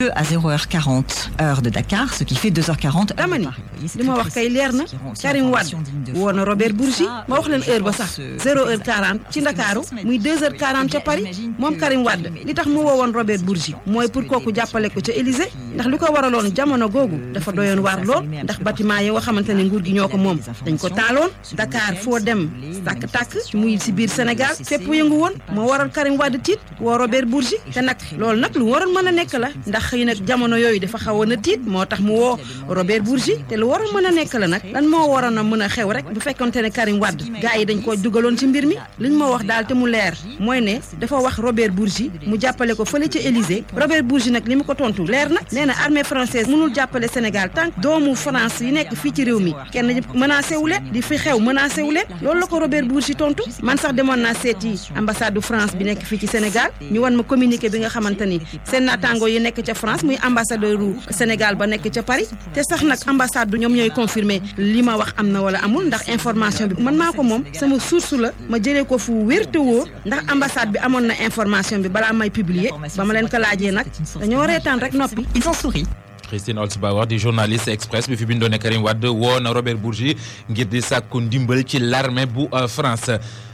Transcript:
lieu à 0h40 heure de Dakar, ce qui fait 2h40 dama ni li ma wax kay leer na Karim Wade woo na Robert Bourgi ma wax leen heure ba sax 0h40 ci Ndakaaru muy 2h40 ca Paris moom Karim Wade li tax mu woowoon Robert Bourgi mooy pour kooku jàppale ko ca Élysée ndax li ko waraloon jamono googu dafa doyoon waar lool ndax bâtiment yi nga xamante ne nguur gi ñoo ko moom dañ ko taaloon Dakar foo dem tàkk-tàkk muy si biir Sénégal fépp yëngu woon moo waral Karim Wade tiit woo Robert Bourgi te nag loolu nag lu waroon mën a nekk la ndax xëy nag jamono yooyu dafa xawoon a tiit moo tax mu woo Robert Bourgi te lu waroon mën a nekk la nag lan moo waroon a mën a xew rek bu fekkonte ne Karim Wade gars yi dañ koo dugaloon ci mbir mi liñ ma wax daal te mu leer mooy ne dafa wax Robert Bourgi mu jàppale ko fële ca Élysée Robert Bourgi nag li mu ko tontu leer na nee na armée française mënul jàppale Sénégal tant doomu France yi nekk fii ci réew mi kenn menacé wu leen di fi xew menacé wu leen loolu la ko Robert Bourgi tontu man sax demoon naa seeti ambassade du France bi nekk fii ci Sénégal ñu wan ma communiqué bi nga xamante ni seen naataango yi nekk ca France muy ambassadeur u Sénégal ba nekk ca Paris te sax nag ambassade du ñoom ñooy confirmer li ma wax am na wala amul ndax information bi man maa ko moom sama source la ma jëlee ko fu wér te wóor ndax ambassade bi amoon na information bi balaa may publier ba ma leen ko laajee nag dañoo reetaan rek noppi. Ils ont souri. Christine Olsbauer di journaliste express bi fi bindoon ne Karim Wade woo na Robert Bourgi ngir di sàkku ndimbal ci l'armée bu France